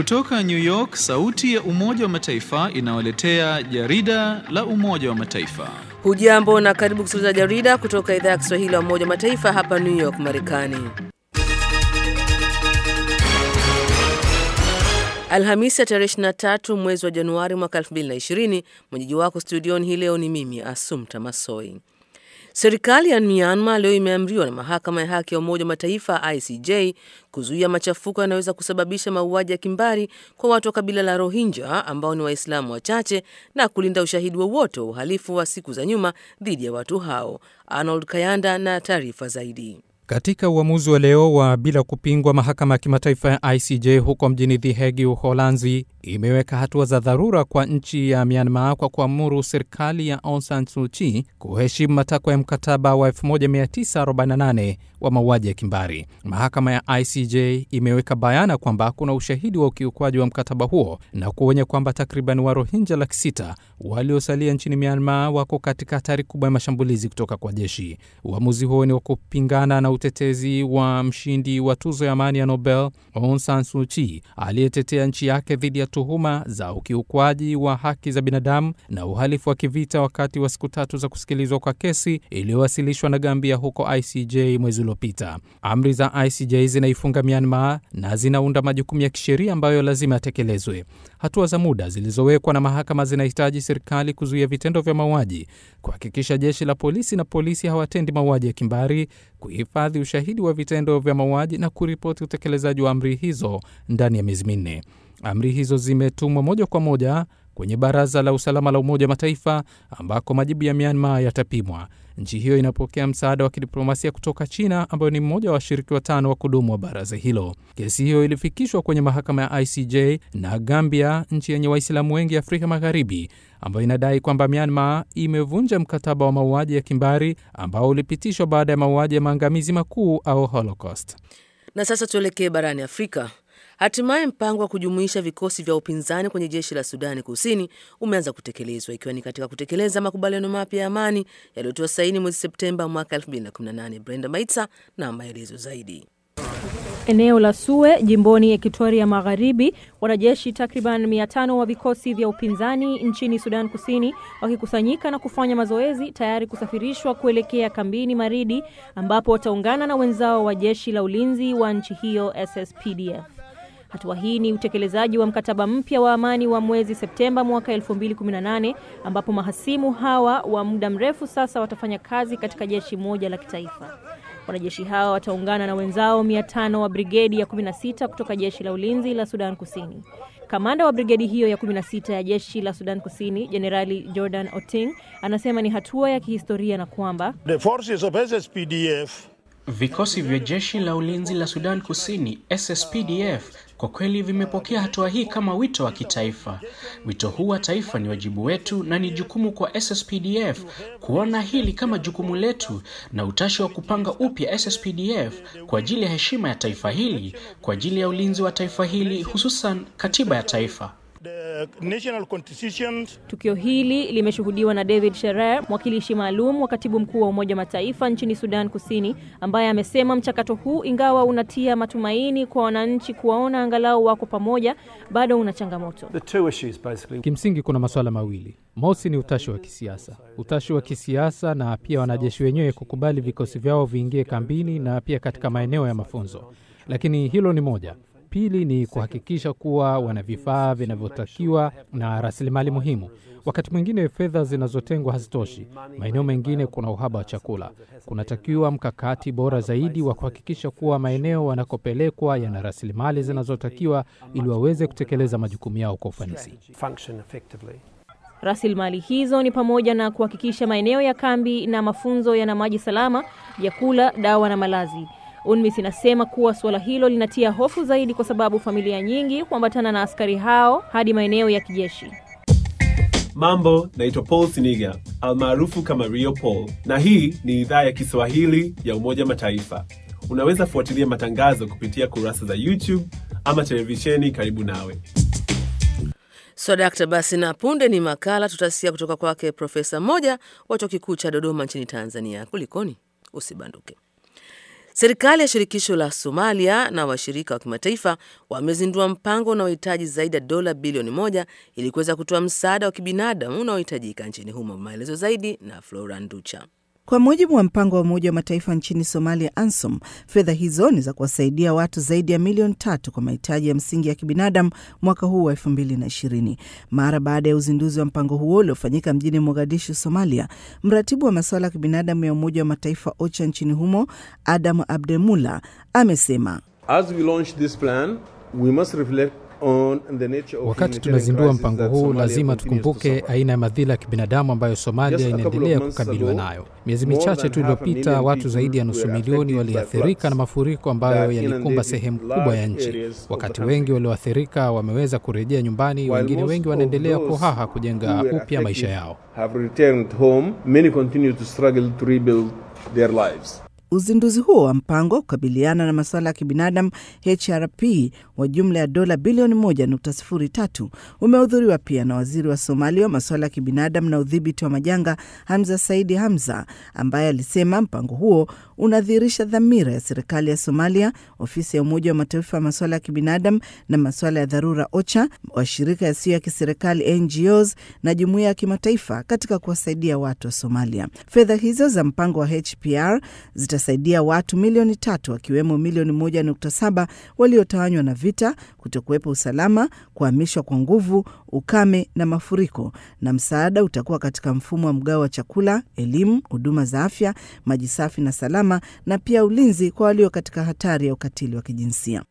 Kutoka New York, sauti ya Umoja wa Mataifa inawaletea jarida la Umoja wa Mataifa. Hujambo na karibu kusikiliza jarida kutoka idhaa ya Kiswahili ya Umoja wa Mataifa hapa New York, Marekani. Alhamisi ya tarehe 23 mwezi wa Januari mwaka 2020. Mwenyeji wako studioni hii leo ni mimi Asumta Masoi. Serikali ya Myanmar leo imeamriwa na mahakama ya haki ya Umoja wa Mataifa ICJ kuzuia machafuko yanayoweza kusababisha mauaji ya kimbari kwa watu wa kabila la Rohingya ambao ni Waislamu wachache na kulinda ushahidi wowote wa uhalifu wa siku za nyuma dhidi ya watu hao. Arnold Kayanda na taarifa zaidi. Katika uamuzi wa leo wa bila kupingwa, mahakama ya kimataifa ya ICJ huko mjini The Hague, Uholanzi, imeweka hatua za dharura kwa nchi ya Myanmar kwa kuamuru serikali ya Aung San Suu Kyi kuheshimu matakwa ya mkataba wa 1948 wa mauaji ya kimbari. Mahakama ya ICJ imeweka bayana kwamba kuna ushahidi wa ukiukwaji wa mkataba huo na kuonya kwamba takriban Warohinja laki sita waliosalia nchini Myanmar wako katika hatari kubwa ya mashambulizi kutoka kwa jeshi. Uamuzi huo ni wa kupingana na utetezi wa mshindi wa tuzo ya amani ya Nobel Aung San Suu Kyi aliyetetea nchi yake dhidi ya tuhuma za ukiukwaji wa haki za binadamu na uhalifu wa kivita wakati wa siku tatu za kusikilizwa kwa kesi iliyowasilishwa na Gambia huko ICJ mwezi uliopita. Amri za ICJ zinaifunga Myanmar na zinaunda majukumu ya kisheria ambayo lazima yatekelezwe. Hatua za muda zilizowekwa na mahakama zinahitaji serikali kuzuia vitendo vya mauaji, kuhakikisha jeshi la polisi na polisi hawatendi mauaji ya kimbari, kuhifadhi ushahidi wa vitendo vya mauaji na kuripoti utekelezaji wa amri hizo ndani ya miezi minne. Amri hizo zimetumwa moja kwa moja kwenye Baraza la Usalama la Umoja wa Mataifa ambako majibu ya Myanmar yatapimwa. Nchi hiyo inapokea msaada wa kidiplomasia kutoka China ambayo ni mmoja wa washiriki watano wa kudumu wa baraza hilo. Kesi hiyo ilifikishwa kwenye mahakama ya ICJ na Gambia, nchi yenye Waislamu wengi Afrika Magharibi, ambayo inadai kwamba Myanmar imevunja mkataba wa mauaji ya kimbari ambao ulipitishwa baada ya mauaji ya maangamizi makuu au Holocaust. Na sasa tuelekee barani Afrika. Hatimaye mpango wa kujumuisha vikosi vya upinzani kwenye jeshi la Sudani Kusini umeanza kutekelezwa ikiwa ni katika kutekeleza makubaliano mapya ya amani yaliyotiwa saini mwezi Septemba mwaka 2018. Brenda Maitsa na maelezo zaidi. Eneo la Sue jimboni Ekitoria Magharibi, wanajeshi takriban mia tano wa vikosi vya upinzani nchini Sudan Kusini wakikusanyika na kufanya mazoezi tayari kusafirishwa kuelekea kambini Maridi ambapo wataungana na wenzao wa jeshi la ulinzi wa nchi hiyo SSPDF. Hatua hii ni utekelezaji wa mkataba mpya wa amani wa mwezi Septemba mwaka 2018 ambapo mahasimu hawa wa muda mrefu sasa watafanya kazi katika jeshi moja la kitaifa. Wanajeshi hawa wataungana na wenzao 500 wa brigedi ya 16 kutoka jeshi la ulinzi la Sudan Kusini. Kamanda wa brigedi hiyo ya 16 ya jeshi la Sudan Kusini, Jenerali Jordan Oting, anasema ni hatua ya kihistoria na kwamba The forces of SSPDF Vikosi vya jeshi la ulinzi la Sudan Kusini SSPDF kwa kweli vimepokea hatua hii kama wito wa kitaifa. Wito huu wa taifa ni wajibu wetu na ni jukumu kwa SSPDF kuona hili kama jukumu letu na utashi wa kupanga upya SSPDF kwa ajili ya heshima ya taifa hili, kwa ajili ya ulinzi wa taifa hili, hususan katiba ya taifa. the national constitution Tukio hili limeshuhudiwa na David Sherer, mwakilishi maalum wa katibu mkuu wa Umoja wa Mataifa nchini Sudan Kusini, ambaye amesema mchakato huu, ingawa unatia matumaini kwa wananchi kuwaona angalau wako pamoja, bado una changamoto. The two issues basically. Kimsingi kuna masuala mawili. Mosi ni utashi wa kisiasa, utashi wa kisiasa na pia wanajeshi wenyewe kukubali vikosi vyao viingie kambini na pia katika maeneo ya mafunzo, lakini hilo ni moja. Pili ni kuhakikisha kuwa wana vifaa vinavyotakiwa na rasilimali muhimu. Wakati mwingine fedha zinazotengwa hazitoshi. Maeneo mengine kuna uhaba wa chakula. Kunatakiwa mkakati bora zaidi wa kuhakikisha kuwa maeneo wanakopelekwa yana rasilimali zinazotakiwa ili waweze kutekeleza majukumu yao kwa ufanisi. Function effectively. Rasilimali hizo ni pamoja na kuhakikisha maeneo ya kambi na mafunzo yana maji salama, vyakula, dawa na malazi. UNMISS inasema kuwa suala hilo linatia hofu zaidi kwa sababu familia nyingi huambatana na askari hao hadi maeneo ya kijeshi. Mambo, naitwa Paul Siniga almaarufu kama Rio Paul, na hii ni idhaa ya Kiswahili ya Umoja Mataifa. Unaweza fuatilia matangazo kupitia kurasa za YouTube ama televisheni karibu nawe. So dakta, basi na punde ni makala tutasikia kutoka kwake profesa mmoja wa chuo kikuu cha Dodoma nchini Tanzania. Kulikoni? Usibanduke. Serikali ya shirikisho la Somalia na washirika wa kimataifa wamezindua mpango unaohitaji zaidi ya dola bilioni moja ili kuweza kutoa msaada wa kibinadamu unaohitajika nchini humo. Maelezo zaidi na Flora Nducha. Kwa mujibu wa mpango wa Umoja wa Mataifa nchini Somalia, ANSOM, fedha hizo ni za kuwasaidia watu zaidi ya milioni tatu kwa mahitaji ya msingi ya kibinadamu mwaka huu wa elfu mbili na ishirini. Mara baada ya uzinduzi wa mpango huo uliofanyika mjini Mogadishu, Somalia, mratibu wa masuala ya kibinadamu ya Umoja wa Mataifa OCHA nchini humo Adam Abdemula amesema As we launch this plan, we must reflect on the nature of Wakati humanitarian tunazindua crisis mpango that huu, Somalia lazima continues to tukumbuke suffer. aina ya madhila ya kibinadamu ambayo Somalia Just a couple of inaendelea months kukabiliwa ago, nayo. Miezi more michache than tu half a iliyopita, million watu people zaidi ya nusu were milioni affected by waliathirika floods na mafuriko ambayo that yalikumba inundated sehemu kubwa large ya nchi. areas of the Wakati country. wengi walioathirika wameweza kurejea nyumbani, While wengine most wengi of wanaendelea those kuhaha who kujenga were upya maisha affected yao. have returned home. Many continue to struggle to rebuild their lives. Uzinduzi huo wa mpango wa kukabiliana na masuala ya kibinadamu HRP wa jumla ya dola bilioni 1.03 umehudhuriwa pia na waziri wa Somalia wa masuala ya kibinadamu na udhibiti wa majanga Hamza Saidi Hamza, ambaye alisema mpango huo unadhihirisha dhamira ya serikali ya Somalia, ofisi ya Umoja wa Mataifa ya masuala ya kibinadamu na masuala ya dharura OCHA, washirika yasiyo ya kiserikali NGOs na jumuiya ya kimataifa katika kuwasaidia watu wa Somalia. Fedha hizo za mpango wa HPR zitasaidia watu milioni tatu wakiwemo milioni moja nukta saba waliotawanywa na vita, kutokuwepo usalama, kuhamishwa kwa nguvu, ukame na mafuriko, na msaada utakuwa katika mfumo wa mgao wa chakula, elimu, huduma za afya, maji safi na salama, na pia ulinzi kwa walio katika hatari ya ukatili wa kijinsia.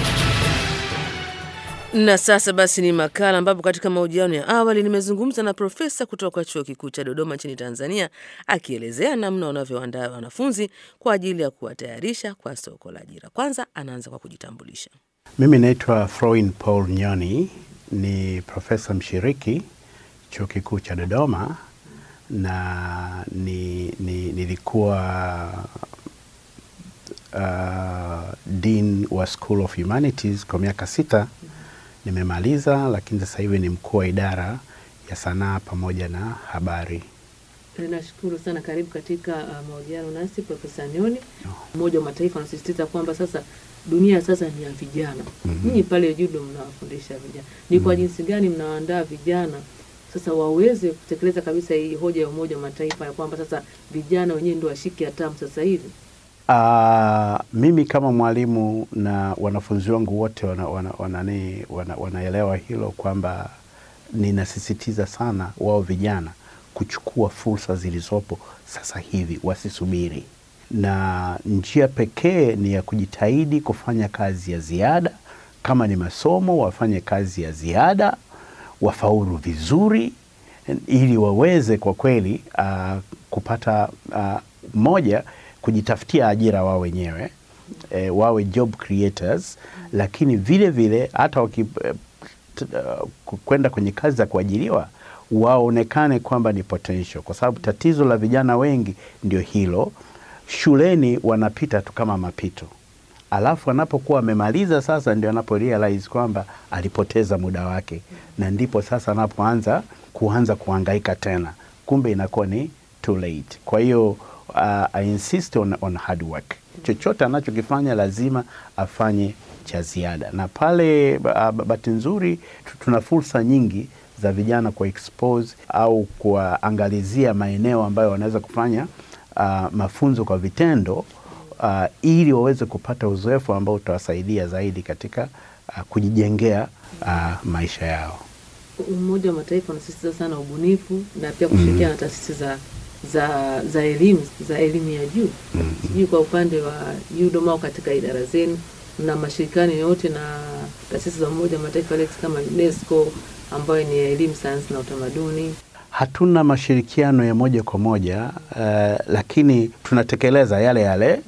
Na sasa basi ni makala ambapo katika mahojiano ya awali nimezungumza na profesa kutoka chuo kikuu cha Dodoma nchini Tanzania akielezea namna wanavyoandaa wanafunzi kwa ajili ya kuwatayarisha kwa soko la ajira. Kwanza anaanza kwa kujitambulisha. Mimi naitwa Froin Paul Nyoni, ni profesa mshiriki chuo kikuu cha Dodoma na ni, ni, nilikuwa uh, dean wa School of Humanities kwa miaka sita. Nimemaliza, lakini sasa hivi ni mkuu wa idara ya sanaa pamoja na habari. Nashukuru sana. Karibu katika uh, mahojiano nasi Profesa Nyoni. Umoja wa Mataifa unasisitiza kwamba sasa dunia sasa ni ya vijana. Nyinyi pale judo mnawafundisha vijana, ni kwa jinsi gani mnawaandaa vijana sasa waweze kutekeleza kabisa hii hoja ya Umoja wa Mataifa ya kwamba sasa vijana wenyewe ndio washike hatamu sasa hivi? Uh, mimi kama mwalimu na wanafunzi wangu wote wana, wana, wanani, wana, wanaelewa hilo kwamba ninasisitiza sana wao vijana kuchukua fursa zilizopo sasa hivi, wasisubiri, na njia pekee ni ya kujitahidi kufanya kazi ya ziada. Kama ni masomo, wafanye kazi ya ziada, wafaulu vizuri, ili waweze kwa kweli uh, kupata uh, moja kujitafutia ajira wao wenyewe e, wawe job creators, lakini vile vile hata wakikwenda uh, kwenye kazi za kuajiriwa waonekane kwamba ni potential, kwa sababu tatizo la vijana wengi ndio hilo. Shuleni wanapita tu kama mapito, alafu anapokuwa wamemaliza sasa ndio anapo realize kwamba alipoteza muda wake, na ndipo sasa anapoanza kuanza kuhangaika tena, kumbe inakuwa ni too late. Kwa hiyo uh, I insist on, on hard work. Chochote anachokifanya lazima afanye cha ziada, na pale uh, bahati nzuri tuna fursa nyingi za vijana kwa expose au kuwaangalizia maeneo ambayo wanaweza kufanya uh, mafunzo kwa vitendo uh, ili waweze kupata uzoefu ambao utawasaidia zaidi katika uh, kujijengea uh, maisha yao. Umoja wa Mataifa unasisitiza sana ubunifu na pia kushirikiana na taasisi za za za elimu za elimu ya juu. Sijui kwa upande wa UDOM au katika idara zenu na mashirikiano yote na taasisi za Umoja wa Mataifa kama UNESCO ambayo ni ya elimu, sayansi na utamaduni. Hatuna mashirikiano ya moja kwa moja uh, lakini tunatekeleza yale yale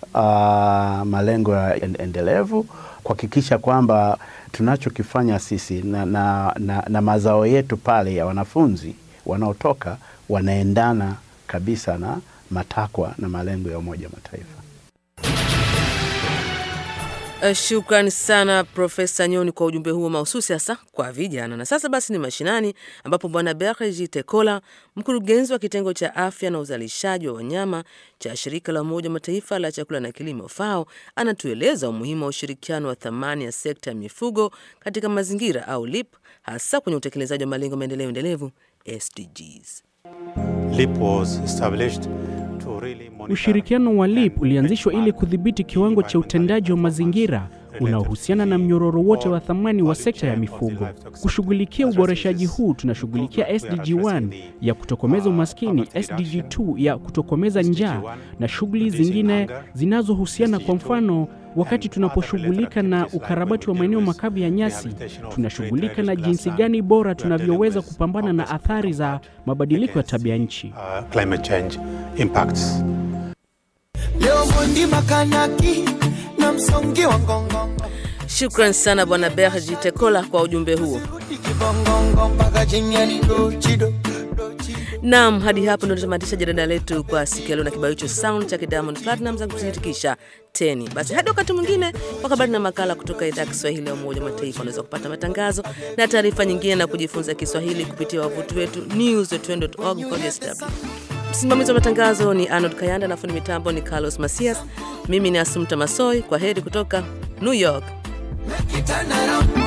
uh, malengo ya endelevu kuhakikisha kwamba tunachokifanya sisi na, na, na, na mazao yetu pale ya wanafunzi wanaotoka wanaendana kabisa na matakwa na malengo ya Umoja wa Mataifa. Uh, Shukran sana Profesa Nyoni kwa ujumbe huo mahususi hasa kwa vijana. Na sasa basi ni mashinani, ambapo Bwana Berji Tekola, mkurugenzi wa kitengo cha afya na uzalishaji wa wanyama cha shirika la Umoja wa Mataifa la chakula na kilimo FAO, anatueleza umuhimu wa ushirikiano wa thamani ya sekta ya mifugo katika mazingira au LIP, hasa kwenye utekelezaji wa malengo maendeleo endelevu SDGs. LIP was established to really monitor Ushirikiano wa LIP ulianzishwa ili kudhibiti kiwango cha utendaji wa mazingira unaohusiana na mnyororo wote wa thamani wa sekta ya mifugo. Kushughulikia uboreshaji huu, tunashughulikia SDG 1 ya kutokomeza umaskini, SDG 2 ya kutokomeza njaa na shughuli zingine zinazohusiana. Kwa mfano, wakati tunaposhughulika na ukarabati wa maeneo makavu ya nyasi, tunashughulika na jinsi gani bora tunavyoweza kupambana na athari za mabadiliko ya tabia nchi. uh, climate change impacts. leo mundi makanaki na msongi wa ngongongo Shukran sana Bwana Berji Tekola kwa ujumbe huo. kibongongo mpaka chini ya lido chido Naam, hadi hapo ndio tunatamatisha jarida letu kwa siku ya leo na kibao hicho sound cha Diamond Platnumz za kusitikisha teni. Basi hadi wakati mwingine kwa habari na makala kutoka idhaa ya Kiswahili ya Umoja wa Mataifa. Unaweza kupata matangazo na taarifa nyingine na kujifunza Kiswahili kupitia wavuti wetu news.org kwa DSW. Msimamizi wa matangazo ni Arnold Kayanda na fundi mitambo ni Carlos Masias. Mimi ni Asumta Masoi. Kwa heri kutoka New York. Turn around